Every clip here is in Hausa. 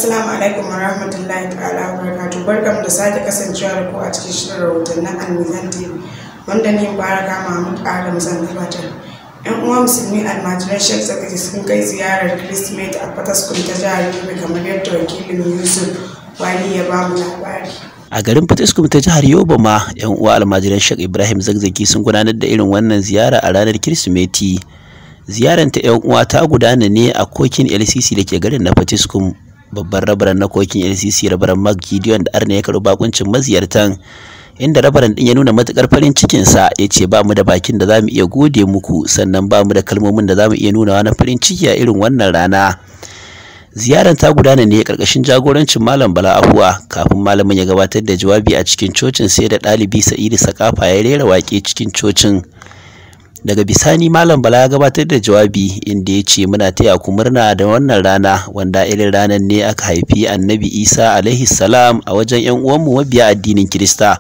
Assalamu alaikum wa rahmatullahi ta'ala wa barakatuh. Barkamu da sake kasancewa da ku a cikin shirin rahotannin Almizan TV wanda ni Baraka Mahmud Adam zan gabatar. ‘Yan uwa musulmi almajiran Sheikh Zakari sun kai ziyarar Kirsimeti a Fataskun ta jihar Yobe kamar yadda wakilin Yusuf Wali ya ba mu labari. a garin fatiskum ta jihar yobe ma yan uwa almajiran shek ibrahim zagzaki sun gudanar da irin wannan ziyara a ranar kirsimeti ziyarar ta yan uwa ta gudana ne a kokin lcc da ke garin na fatiskum babban rabaran na kokin lcc rabaran mark gideon da arna ya karɓi bakuncin maziyartan inda rabaran din ya nuna matukar farin cikinsa ya ce ba mu da bakin da za mu iya gode muku sannan ba mu da kalmomin da za mu iya nunawa na farin ciki a irin wannan rana ziyarar ta gudana ne karkashin jagorancin malam bala ahuwa kafin malamin ya gabatar da jawabi a cikin cocin sai da ɗalibi sa'idu sakafa ya rera waƙe cikin cocin daga bisani malam bala ya gabatar da jawabi inda ya ce muna taya ku murna da wannan rana wanda irin ranar ne aka haifi annabi isa alaihi salam a wajen yan uwanmu mabiya addinin kirista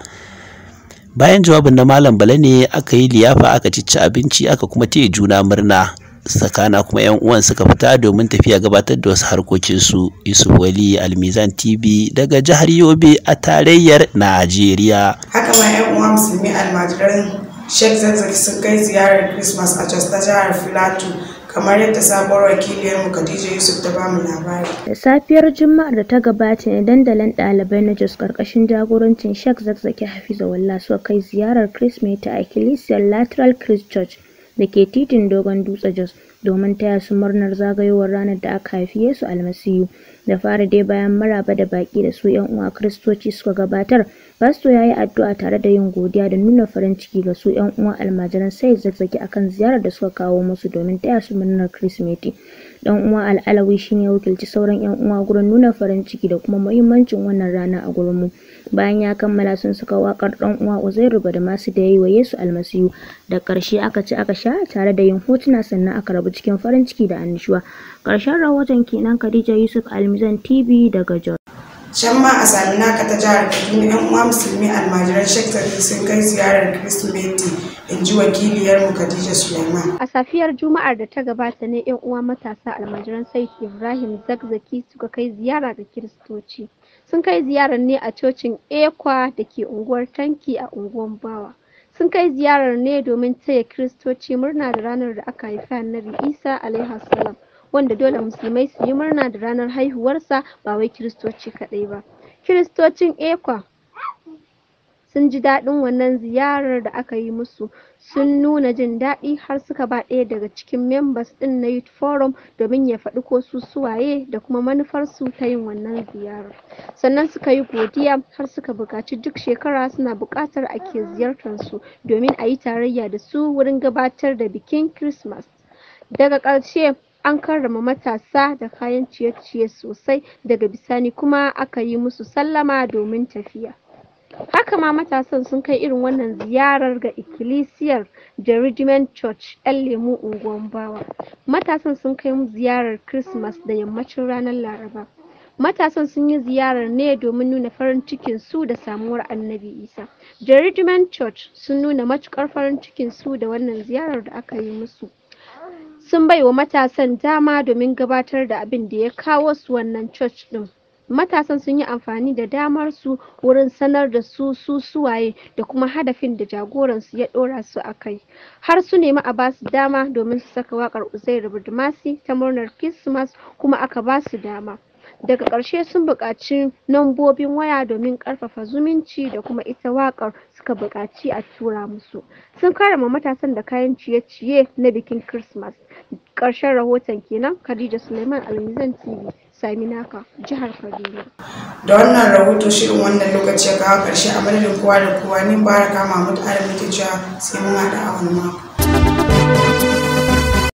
bayan jawabin na malam bala ne aka yi liyafa aka cici abinci aka kuma taya juna murna sakana kuma yan uwan suka fita domin tafiya gabatar da wasu harkokinsu yusuf wali almizan tv daga jihar yobe a tarayyar najeriya Haka ma ‘yan uwa musulmi almajiran Sheikh Zakzaki sun kai ziyarar Christmas a Jos ta jihar Filato kamar yadda sabuwar wakiliyarmu Khadija Yusuf ta ba mu labari. Da safiyar Juma'ar da ta gabata ne dandalin ɗalibai na Jos ƙarƙashin jagorancin Sheikh Zakzaki Hafizahullah suka kai ziyarar Kirsimeti a Ikkilisiyar Lateral Christ Church da ke titin Dogon Dutse Jos domin taya su murnar zagayowar ranar da aka haifi Yesu Almasihu. Da fara dai bayan maraba da baƙi da su 'yan uwa Kiristoci suka gabatar, Fasto ya yi addu'a tare da yin godiya da nuna farin ciki ga su 'yan uwa almajiran sai zazzaki akan ziyarar da suka kawo musu domin taya su murnar Kirsimeti. Dan uwa al'alawi shine ya wakilci sauran 'yan uwa gurin nuna farin ciki da kuma muhimmancin wannan rana a gurin mu. Bayan ya kammala sun saka wakar dan uwa Uzairu Badamasu da yayi wa Yesu Almasihu. Da ƙarshe aka ci aka sha tare da yin hotuna sannan aka rabu cikin farin ciki da annishuwa. Ƙarshen rahoton kenan Khadija Yusuf Almizan TV daga Jos. Can ma a sami naka ta jihar Kaduna ‘yan uwa musulmi almajiran Sheikh Zakari sun kai ziyarar Kirsimeti in ji wakiliyarmu Khadija Suleiman. A safiyar Juma'ar da ta gabata ne 'yan uwa matasa almajiran Said Ibrahim Zakzaki suka kai ziyara ga Kiristoci. Sun kai ziyarar ne a cocin Ekwa da ke unguwar Tanki a unguwar Bawa. Sun kai ziyarar ne domin taya Kiristoci murna da ranar da aka haifi Annabi Isa alaihi salam. wanda dole musulmai su yi murna da ranar haihuwarsa ba wai kiristoci kaɗai ba kiristocin ekwa sun ji daɗin wannan ziyarar da aka yi musu sun nuna jin daɗi har suka ba ɗaya daga cikin members ɗin na youth forum domin ya faɗi ko su suwaye da kuma manufarsu ta yin wannan ziyarar sannan suka yi godiya har suka buƙaci duk shekara suna buƙatar ake ziyartar su domin a yi tarayya da su wurin gabatar da bikin christmas daga ƙarshe an karrama matasa da kayan ciye-ciye sosai daga bisani kuma aka yi musu sallama domin tafiya haka ma matasan sun kai irin wannan ziyarar ga ikkilisiyar Jerusalem Church ‘yan lemu unguwan bawa matasan sun kai mu ziyarar Christmas da yammacin ranar Laraba matasan sun yi ziyarar ne domin nuna farin cikin su da samuwar annabi Isa Jerusalem Church sun nuna matukar farin cikin su da wannan ziyarar da aka yi musu sun bai wa matasan dama domin gabatar da abin da ya kawo su wannan church din matasan sun yi amfani da damar su wurin sanar da su su suwaye da kuma hadafin da jagoransu ya dora su a kai har su nemi a ba su dama domin su saka wakar uzairu budumasi ta murnar christmas kuma aka ba su dama daga ƙarshe sun buƙaci lambobin waya domin ƙarfafa zumunci da kuma ita waƙar suka buƙaci a tura musu sun karama matasan da kayan ciye-ciye na bikin christmas ƙarshen rahoton kenan khadija suleiman almizan tv sami naka jihar kaduna Da wannan rahoto shirin wannan lokaci ya kawo ƙarshe a madadin kowa da kowa ni Baraka Mahmud Adam ke cewa sai mun haɗa a wani mako.